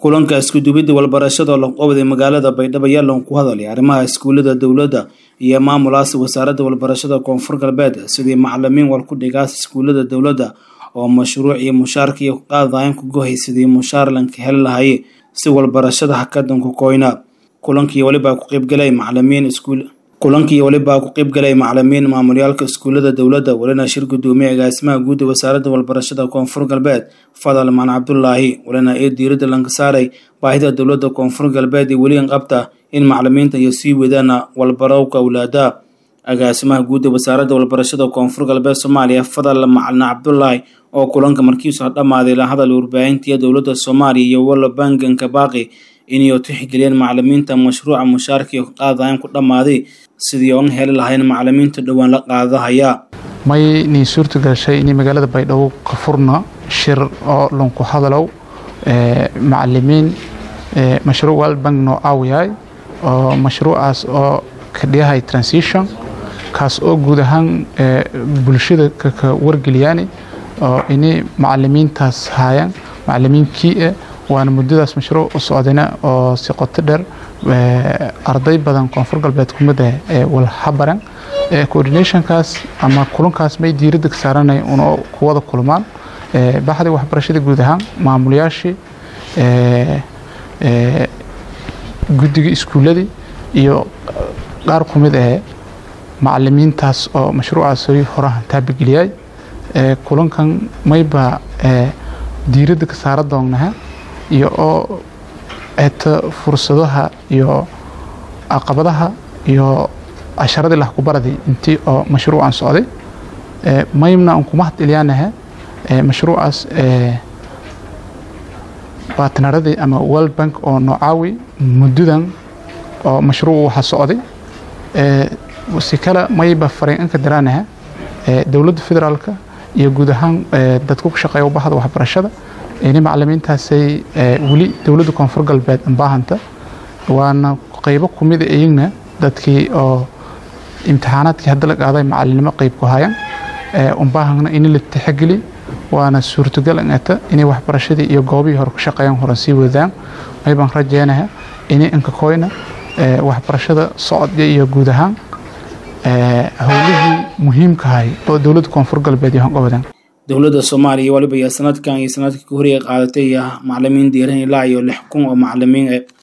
kulanka isku-duwidda walbarashada loqobday magaalada baydhabo ayaa loon ku hadalay arrimaha iskuulada dowladda iyo maamulaas wasaaradda walbarashada koonfur galbeed sidii macalimiin wal ku dhigaas iskuulada dowladda oo mashruuc iyo mushaarka iyo qaadayan ku gohay sidii mushaar lanka heli lahaye si walbarashada hakadanku koyna kulankii walibaa ku qeybgalay macalimiin iskuul kulankii walibaa ku qeybgalay macalimiin maamulyaalka iskuulada dowladda walina shir gudoomiye agaasimaha guudda wasaaradda walbarashada koonfur galbeed fadal maan cabdulaahi walina ee diiradda lanka saaray baahida dowladda koonfur galbeed iyo weligan qabta in macalimiinta iyo sii wadaana walbarowka awlaada agaasimaha guudda wasaaradda walbarashada koonfur galbeed soomaaliya fadal macalin cabdulaahi oo kulanka markiisu dhammaaday la hadal warbaahintiya dowladda soomaaliya iyo walla banganka baaqi inay tixgeliyeen macalimiinta mashruuca mushaarkii qaadayan ku dhammaaday sidii oon heli lahayn macalimiinta dhowaan la qaadahaya may nii suurta gashay inay magaalada baydhabo ka furna shir oo lanku hadalow macalimiin mashruuc walbank noo aawiyahay oo mashruucaas oo ka dhigahay transition kaas oo guud ahaan bulshada ka wargeliyaani oo inay macalimiintaas haayaan macalimiinkii waana muddadaas mashruuc u socdayna oo si qoto dheer arday badan koonfur galbeed kumida walhabaran coordinationkaas ama kulankaas may diiradda ka saaranay una kuwada kulmaan baxdii waxbarashada guud ahaan maamulayaashii guddiga iskuuladii iyo qaar ku mid ee macalimiintaas oo mashruucaas horahan taabageliyay kulankan mayba diiradda ka saara doonnaha iyo oo eta fursadaha iyo caqabadaha iyo casharadii lahkubaradii intii oo mashruucan socday maymna aan kuma hadilyaanaha mashruucaas baatnaradii ama world bank oo noocaawi muddadan oo mashruuc waxa socday si kale mayba fariinanka daraanaha dowladda federaalka iyo guud ahaan dadku ku shaqeeya bahda waxbarashada ini macalimiintaasay weli dowladda koonfur galbeed baahanta waana qeybo kumid iyagna dadkii oo imtixaanaadkii hadda la qaaday macalinimo qeyb ku hayan unbaahana in la tixgeli waana suurtagal ingata inay waxbarashadii iyo goobihii hore ku shaqeeyaan horan sii wadaan maybaan rajeynaha inay inkakoyna waxbarashada socodka iyo guud ahaan howlihii muhiimkahay oo dowladda koonfur galbeed iyo hangobadan dowladda soomaaliya waliba iyo sanadkan iyo sanadkii ka horreeya qaadatay macalimiin diiran ilaa iyo lix kun oo macalimiin